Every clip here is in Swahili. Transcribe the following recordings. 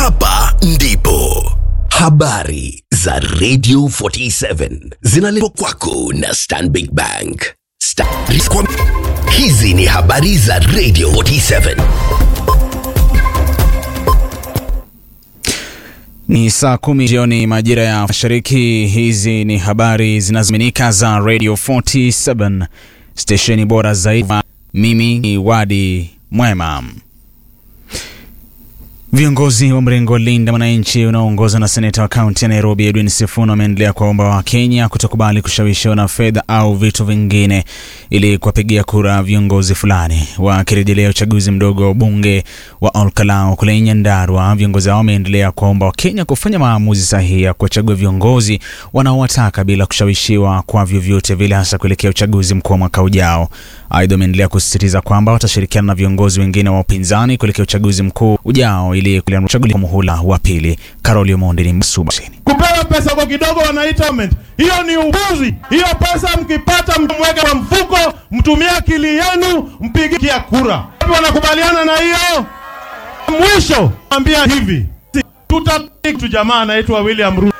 Hapa ndipo habari za Radio 47 zinaletwa kwako na Stanbic Bank. Sta kwa... Hizi ni habari za Radio 47. Ni saa kumi jioni majira ya mashariki. Hizi ni habari zinazoaminika za Radio 47 stesheni bora zaidi. Mimi ni Wadi Mwema. Viongozi wa mrengo wa Linda Mwananchi unaoongozwa na seneta wa kaunti ya Nairobi Edwin Sifuna wameendelea kuwaomba Wakenya kutokubali kushawishiwa na fedha au vitu vingine ili kuwapigia kura viongozi fulani. Wakirejelea uchaguzi mdogo wa ubunge wa Olkalau kule Nyandarua, viongozi hao wameendelea kuwaomba Wakenya kufanya maamuzi sahihi ya kuwachagua viongozi wanaowataka bila kushawishiwa kwa vyovyote vile, hasa kuelekea uchaguzi mkuu wa mwaka ujao. Aidha, wameendelea kusisitiza kwamba watashirikiana na viongozi wengine wa upinzani kuelekea uchaguzi mkuu ujao ili kuchaguliwa muhula wa pili. Karoli Omondi ni msubasini. Kupewa pesa kwa kidogo wanaita aumenti. Hiyo ni ubuzi. Hiyo pesa mkipata, mweke kwa mfuko, mtumie akili yenu, mpigia kura. Wanakubaliana na hiyo? Mwisho ambia hivi, tutapitu jamaa anaitwa William Ruto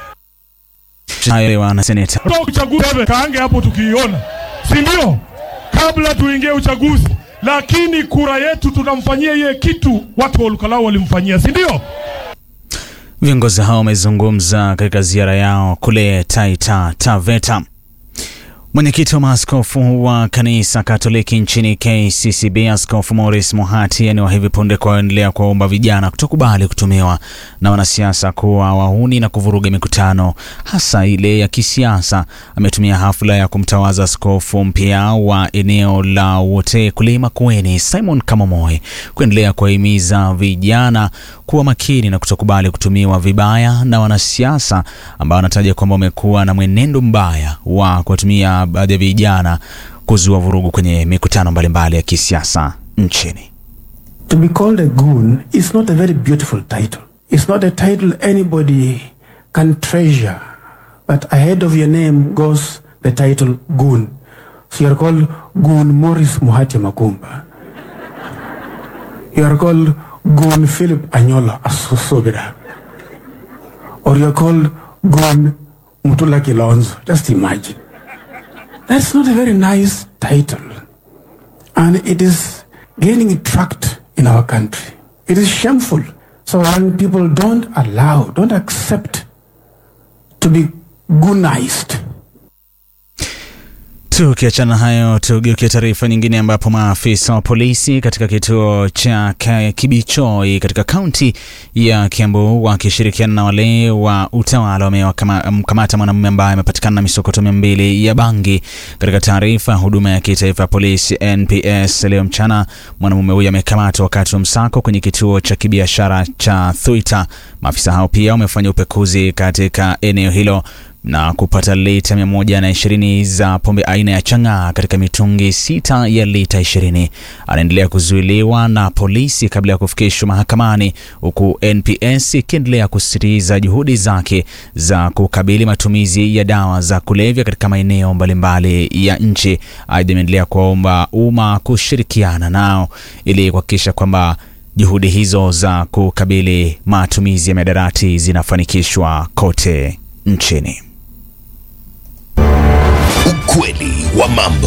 Hayo na seneta uchaguzi kaange hapo tukiiona, si ndio? Kabla tuingie uchaguzi, lakini kura yetu tunamfanyia iye kitu watu wa Olkalau walimfanyia, si ndio? Viongozi hao wamezungumza katika ziara yao kule Taita Taveta. Mwenyekiti wa maaskofu wa kanisa Katoliki nchini KCCB, Askofu Maurice Muhati, ni wa hivi punde kuendelea kuwaomba vijana kutokubali kutumiwa na wanasiasa kuwa wahuni na kuvuruga mikutano hasa ile ya kisiasa. Ametumia hafla ya kumtawaza askofu mpya wa eneo la Wote kule Makueni, Simon Kamomoe, kuendelea kuwahimiza vijana kuwa makini na kutokubali kutumiwa vibaya na wanasiasa ambao wanataja kwamba wamekuwa na mwenendo mbaya wa kuwatumia baadhi ya vijana kuzua vurugu kwenye mikutano mbalimbali ya kisiasa nchini. To be called a goon is not a very beautiful title. It's not a title anybody can treasure. But ahead of your name goes the title goon. So you're called Goon Morris Muhati Makumba. You are called Goon Philip Anyola Asosobira. Or you're called Goon Mutula Kilonzo. Just imagine. That's not a very nice title. And it is gaining tract in our country. It is shameful. So when people don't allow, don't accept to be goonized. Tukiachana hayo, tugeukia taarifa nyingine ambapo maafisa wa polisi katika kituo cha Kibichoi katika kaunti ya Kiambu wakishirikiana na wale wa utawala wamemkamata mwanamume ambaye amepatikana na misokoto mia mbili ya bangi. Katika taarifa ya huduma ya kitaifa ya polisi NPS leo mchana, mwanamume huyo amekamatwa wakati wa msako kwenye kituo cha kibiashara cha Thuita. Maafisa hao pia wamefanya upekuzi katika eneo hilo na kupata lita mia moja na ishirini za pombe aina ya chang'aa katika mitungi sita ya lita ishirini. Anaendelea kuzuiliwa na polisi kabla ya kufikishwa mahakamani, huku NPS ikiendelea kusisitiza juhudi zake za kukabili matumizi ya dawa za kulevya katika maeneo mbalimbali ya nchi. Aidha, imeendelea kuwaomba umma kushirikiana nao ili kuhakikisha kwamba juhudi hizo za kukabili matumizi ya mihadarati zinafanikishwa kote nchini. Ukweli wa mambo.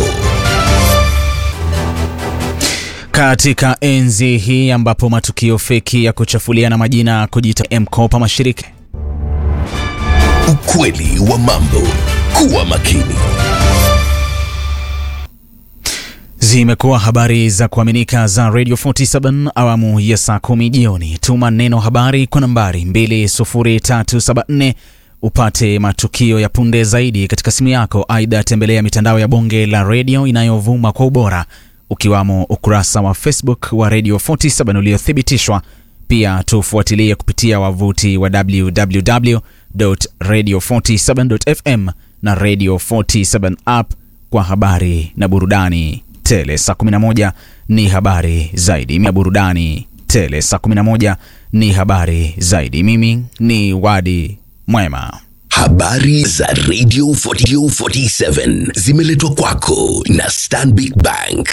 Katika enzi hii ambapo matukio feki ya kuchafuliana majina kujita mkopa mashirika. Ukweli wa mambo. Kuwa makini. Zimekuwa habari za kuaminika za Radio 47 awamu ya saa kumi jioni. Tuma neno habari kwa nambari 20374 upate matukio ya punde zaidi katika simu yako. Aidha, tembelea mitandao ya bonge la redio inayovuma kwa ubora ukiwamo ukurasa wa Facebook wa Radio 47 uliothibitishwa. Pia tufuatilie kupitia wavuti wa www.radio47.fm na Radio 47 app kwa habari na burudani tele. Saa 11 ni habari zaidi ya burudani tele. Saa 11 ni habari zaidi. Mimi ni Wadi Mwema. Habari za Radio 47 zimeletwa kwako na Stanbic Bank.